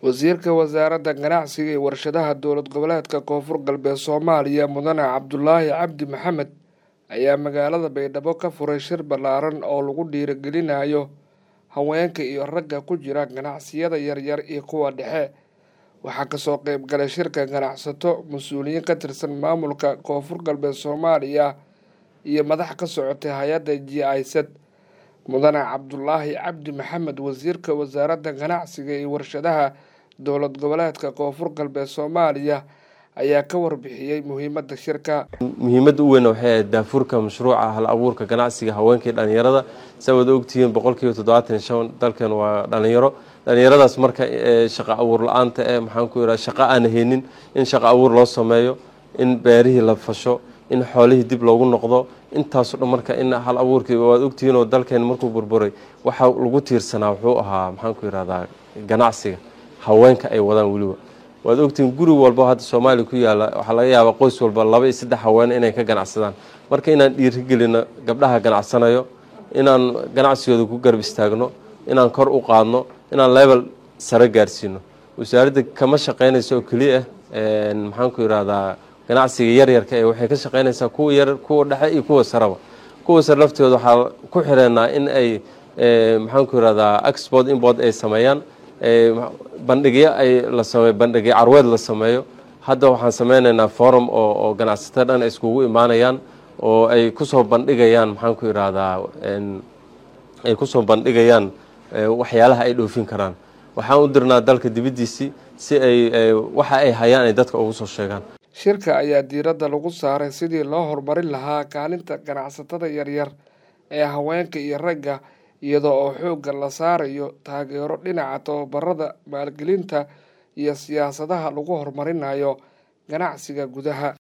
wasiirka wasaaradda ganacsiga iyo warshadaha dowlad goboleedka koonfur galbeed soomaaliya mudane cabdulaahi cabdi maxamed ayaa magaalada baydhabo ka furay shir ballaaran oo lagu dhiirigelinayo haweenka iyo ragga ku jira ganacsiyada yaryar iyo kuwa dhexe waxaa kasoo qeyb galay shirka ganacsato mas-uuliyiin ka tirsan maamulka koonfur galbeed soomaaliya iyo madax ka socotay hay-adda g isad mudane cabdulaahi cabdi maxamed wasiirka wasaaradda ganacsiga iyo warshadaha dowlad goboleedka koonfur galbeed soomaaliya ayaa ka warbixiyey muhiimadda shirka muhiimadda u weyn waxay ahayd daafurka mashruuca hal abuurka ganacsiga haweenka iyo dhalinyarada saa wada ogtihiin boqolkiiba toddobaatan iyo shan dalkan waa dhalinyaro dhalinyaradaas marka shaqa abuur la-aanta ee maxaan ku yidhaha shaqo aan haynin in shaqa abuur loo sameeyo in beerihii la fasho in xoolihii dib loogu noqdo intaaso dhan marka in hal abuurkii waad ogtihiin oo dalkeen markuu burburay waxa lagu tiirsanaa wuxuu ahaa maxaan ku yidhahdaa ganacsiga haweenka ay wadaan weliba waad ogtihiin guri walba hadda soomaaliya ku yaala waxaa laga yaabaa qoys walba laba iyo saddex haween inay ka ganacsadaan marka inaan dhiirigelino gabdhaha ganacsanayo inaan ganacsigooda ku garab istaagno inaan kor u qaadno inaan level sare gaarsiino wasaaradda kama shaqeynayso oo keliya ah maxaan ku yidhahdaa ganacsiga yaryarka ee waxay ka shaqeynaysaa kuwa yar kuwa dhexe iyo kuwa sareba kuwa sare laftooda waxaa ku xireenaa in ay maxaan ku yidhahdaa export import ay sameeyaan bandhigyo ay la sameeyo bandhigyo carweed la sameeyo hadda waxaan sameynaynaa forum oo oo ganacsato dhan ay iskugu imaanayaan oo ay kusoo bandhigayaan maxaan ku yidhaahdaa ay kusoo bandhigayaan waxyaalaha ay dhoofin karaan waxaan u dirnaa dalka dibaddiisii si ay waxa ay hayaan ay dadka ugu soo sheegaan shirka ayaa diiradda lagu saaray sidii loo horumarin lahaa kaalinta ganacsatada yaryar ee haweenka iyo ragga iyadoo oo xoogga la saarayo taageero dhinaca tababarada maalgelinta iyo siyaasadaha lagu horumarinayo ganacsiga gudaha